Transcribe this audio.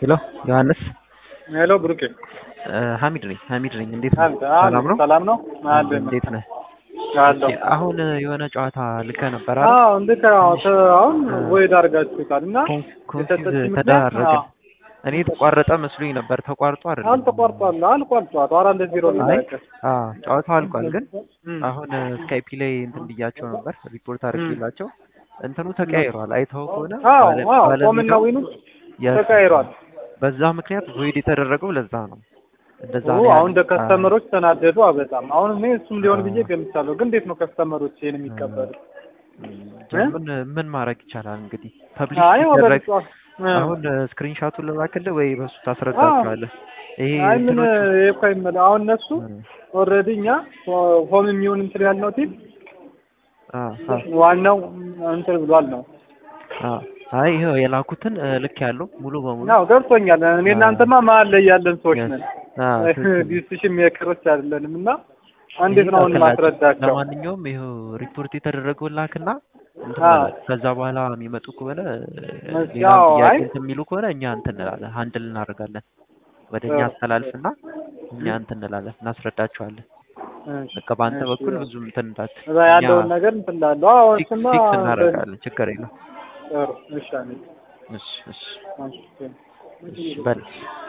ሄሎ ዮሐንስ ሄሎ ብሩኬ ሀሚድ ነኝ ሀሚድ ነኝ እንዴት ነህ አንተ ሰላም ነው ሰላም ነው አለ እንዴት ነህ አለው አሁን የሆነ ጨዋታ ልከህ ነበር አዎ እንዴት ነው አሁን አ- ወይ ዳርጋችሁታል እና ኮንፊዝ የሰጠችኝ ምክንያት ተደራረግን አዎ፣ እኔ ተቋረጠ መስሎኝ ነበር ተቋርጦ አይደለም አልተቋርጧል አልቋል ጨዋታው አራት ለዜሮ ነው አይ ያለቀው። አዎ ጨዋታው አልቋል ግን እም፣ አሁን ስካይፒ ላይ እንትን ብያቸው ነበር ሪፖርት አድርጌላቸው እንትኑ ተቀያይሯል አይተኸው ከሆነ አዎ ባለ- አዎ ባለሜዳው ቆምና ዊኑ የ- ተቀይሯል በዛ ምክንያት ቮይድ የተደረገው ለዛ ነው እንደዛ ኦ ነው አሁን እንደ ያለው። ከስተመሮች ተናደዱ አ በጣም አሁን እኔ እሱም ሊሆን ብዬ ገምቻለሁ ግን እንዴት ነው ከስተመሮች ይሄን የሚቀበሉት እ- ምን ምን ማድረግ ይቻላል እንግዲህ ፐብሊክ አይ ሲደረግ ወደ አሁን ስክሪንሻቱን ልላክልህ ወይ በሱ ታስረዳቸዋለህ ይሄ አይ ምን እንትኖቹ ይሄ እኮ አይመለ አሁን እነሱ እ- ኦልሬዲ እኛ ሆም የሚሆን እንትን ያልነው ቲም አ- አ- ዋናው እንትን ብሏል ነው አ- አይ ይኸው የላኩትን እ፣ ልክ ያለው ሙሉ በሙሉ ያው ገብቶኛል። እኔ እናንተማ መሀል ላይ ያለን ሰዎች Yes. ነን። አ፣ ትክክል። ዲሲሽን ሜከሮች አይደለንም እና እንዴት ነው አሁን ይላክላቸው። ማስረዳቸው? ለማንኛውም ይኸው ሪፖርት የተደረገው ላክና እንትን አ። በለው። ከዛ በኋላ የሚመጡ ከሆነ እሺ፣ ሌላ አዎ፣ ጥያቄ አይ። እንትን የሚሉ ከሆነ እኛ እንትን እንላለን ሀንድል እናደርጋለን ወደ እኛ አዎ። አስተላልፍና እኛ እንትን እንላለን እናስረዳቸዋለን እሺ፣ በቃ በአንተ እሺ፣ በኩል ያው ብዙ እንትን እንዳት እዛ ያለውን ነገር እንትን እላለሁ። አዎ ፊክስ እሱማ ፊክስ እናደርጋለን ችግር የለው ጥሩ። እሺ፣ አሜን። እሺ እሺ እሺ። እሺ በል